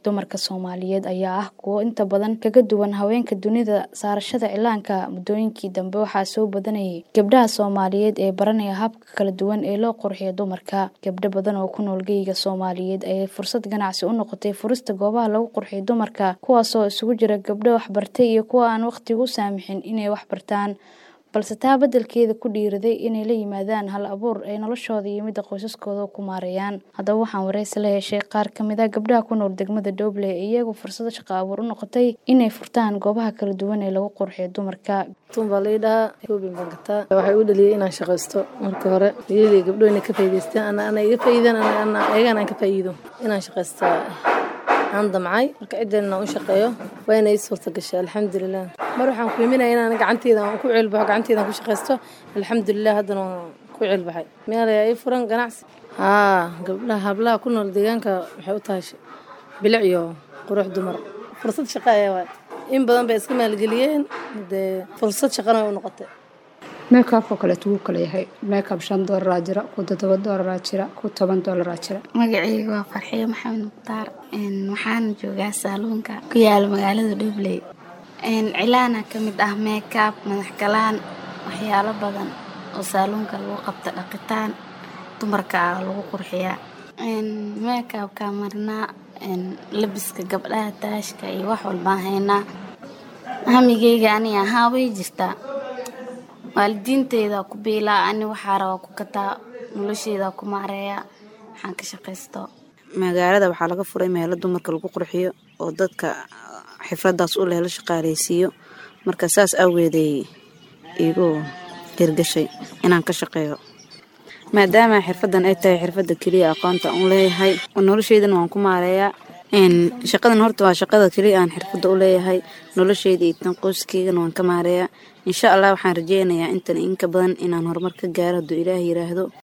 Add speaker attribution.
Speaker 1: Dumarka Soomaaliyeed ayaa ah kuwo inta badan kaga duwan haweenka dunida saarashada cilaanka. Muddooyinkii dambe waxaa soo badanayay gabdhaha Soomaaliyeed ee baranaya hababka kala duwan ee loo qurxiyo dumarka. Gabdho badan oo ku nool geyga Soomaaliyeed ayay fursad ganacsi u noqotay furista goobaha lagu qurxiyo dumarka, kuwaasoo isugu jira gabdho waxbartay iyo kuwa aan waqtigu u saamaxin inay wax bartaan, balse taa beddelkeeda ku dhiirraday inay la yimaadaan hal-abuur ay noloshooda iyo midda qoysaskooda ku maareeyaan. Haddaba waxaan wareysi la yeeshay qaar ka mid ah gabdhaha ku nool degmada Dooble ee iyagu fursado shaqo abuur u noqotay inay furtaan goobaha kala duwan ee lagu qurxiyo dumarka.
Speaker 2: Tun baa la dhahaa shoobin baan gataa waxay u dhaliyay inaan shaqaysto marka hore iyadii gabdho inay ka faa'iideystaan ana ana iga faa'iidaan ana ana ayagana aan ka faa'iido inaan shaqaysto aan damcay marka ciddana u shaqeeyo waa inay suurta gashay alxamdulilah mar waxaan ku iminaya inaan gacanteyda aan ku ceelbaxo gacanteyda aan ku shaqaysto alxamdulilah haddana waan ku ceelbaxay meel ayaa ii furan ganacsi haa gabdhaha hablaha ku nool deegaanka waxay u tahay bilic iyo qurux dumar fursad shaqo ayaa waay in badan bay iska maalgeliyeen dee fursad shaqana way u noqotay
Speaker 3: meekabka kaleetu wuu kala yahay meekab shan doolaraa jira ku toddoba doolaraa jira ku toban doolaraa jira
Speaker 4: magacayga waa farxiyo maxamed mukhtaar waxaana joogaa saaluunka ku yaala magaalada dhubley cilaana ka mid ah meekab madax galaan waxyaalo badan oo saaluunka lagu qabta dhaqitaan dumarka ah lagu qurxiyaa meekabka marinaa labiska gabdhaha taashka iyo wax walbaan haynaa hamigeyga ani ahaa way jirtaa waalidiinteyda ku biilaa ani waxaa rabaa ku kataa nolosheeda ku maareeya waxaan ka shaqaysto
Speaker 5: magaalada waxaa laga furay meelo dumarka lagu qurxiyo oo dadka xifradaas u leh la shaqaaleysiiyo marka saas awgeeday igu hirgashay inaan ka shaqeeyo maadaama xirfadan ay tahay xirfada keliya aqoonta u leeyahay nolosheydana waan ku maareeyaa shaqadan horta waa shaqada keliya aan xirfada u leeyahay nolosheyda iyo tan qoyskeygana waan ka maareeyaa insha allah waxaan rajeynayaa intan inka badan inaan horumar ka gaaro hadduu ilaah yiraahdo